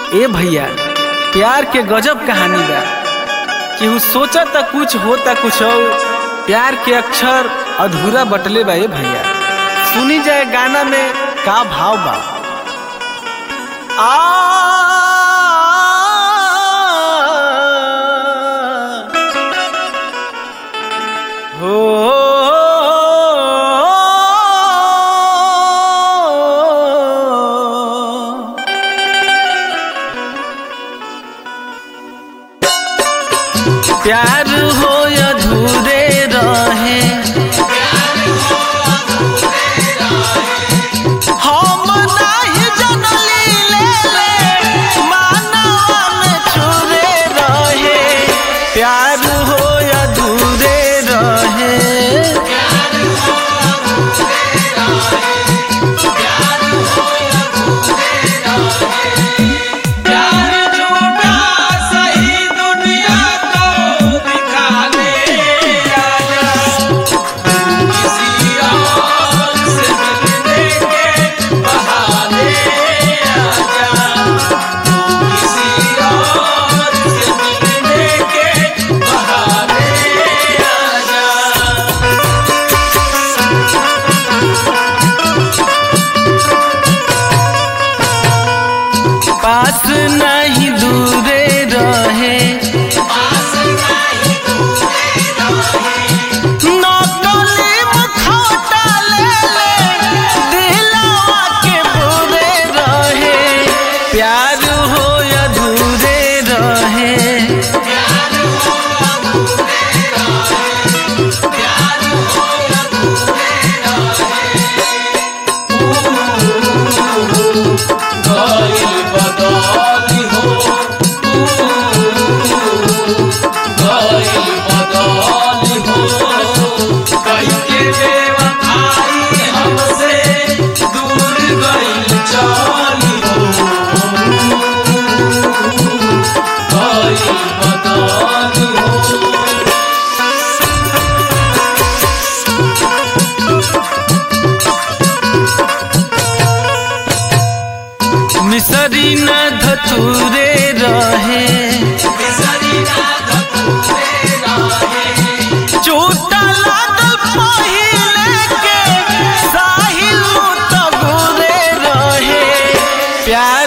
ए भैया प्यार के गजब कहानी बा केहू सोचा था कुछ होता कुछ और प्यार के अक्षर अधूरा बटले बा ए भैया सुनी जाए गाना में का भाव बा आ हो प्यार हो अधूरे रहे हम नाही जनली ले ले मानवा में छुरे रहे प्यार हो अधूरे रहे प्यार झूठा सही दुनिया को दिखा दे आजा किसी और से मिलने के बहाने आजा किसी और से मिलने के बहाने आजा पास नहीं दूरे रहे नकली मुखौटा ले ले दिलवा के बुरे रहे प्यार हो अधूरे रहे गइल बदली हो गइल बदली हो कई के बेवफाई हमसे दूर गइल चली हो गइल बदली हो मिसरी न धतूरे रहे बिसरी ना धतूरे रहे चोटा लागल पहिले के साहिल तो गुरे रहे प्यार